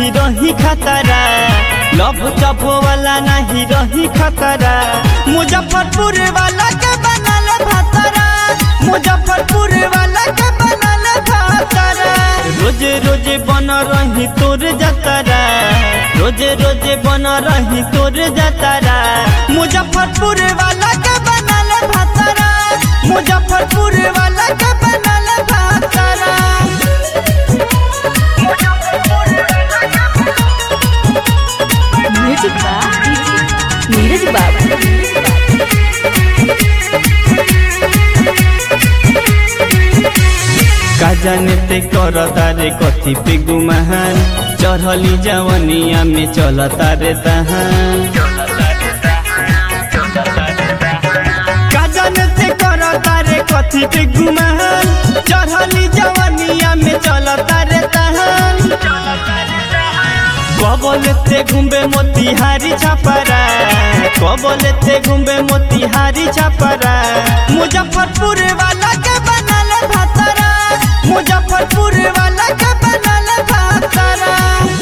नहीं रही खतरा लव चप वाला नहीं रही खतरा मुजफ्फरपुर वाला के बनल भतरा मुजफ्फरपुर वाला के बनल भतरा रोज रोज बन रही तोर जतरा रोज रोज बन रही तोर जतरा मुजफ्फरपुर वाला के बनल भतरा मुजफ्फरपुर वाला के बनल भतरा म्यूजिक बा नीरज बाबू का जाने ते कर तारे कथी पे गुमान चढ़ली जवनिया में चल तारे तहान का जाने ते कर तारे कथी पे गुमान चढ़ली जवनिया में चल तारे तहान कबलते घुम्बे मोतिहारी छपरा कबलते घुम्बे मोतिहारी छपरा मुजफ्फरपुर वाला के बनल भतरा मुजफ्फरपुर वाला के बनल भतरा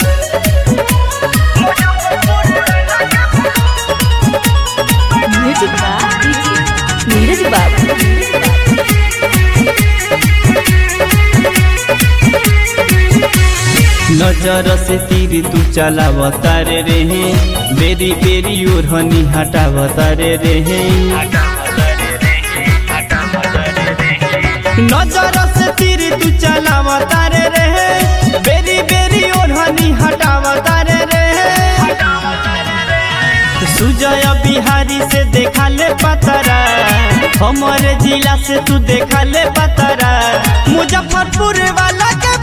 म्यूजिक बा नीरज बाबू नजर से तीर तू चलाव तारे रे बेरी बेरी ओढ़नी हटाव तारे रे नजर से तीर तू चलाव तारे रे बेरी बेरी ओढ़नी हटाव तारे रे सुजय बिहारी से देखा ले पतरा हमारे जिला से तू देखा ले पतरा मुजफ्फरपुर वाला के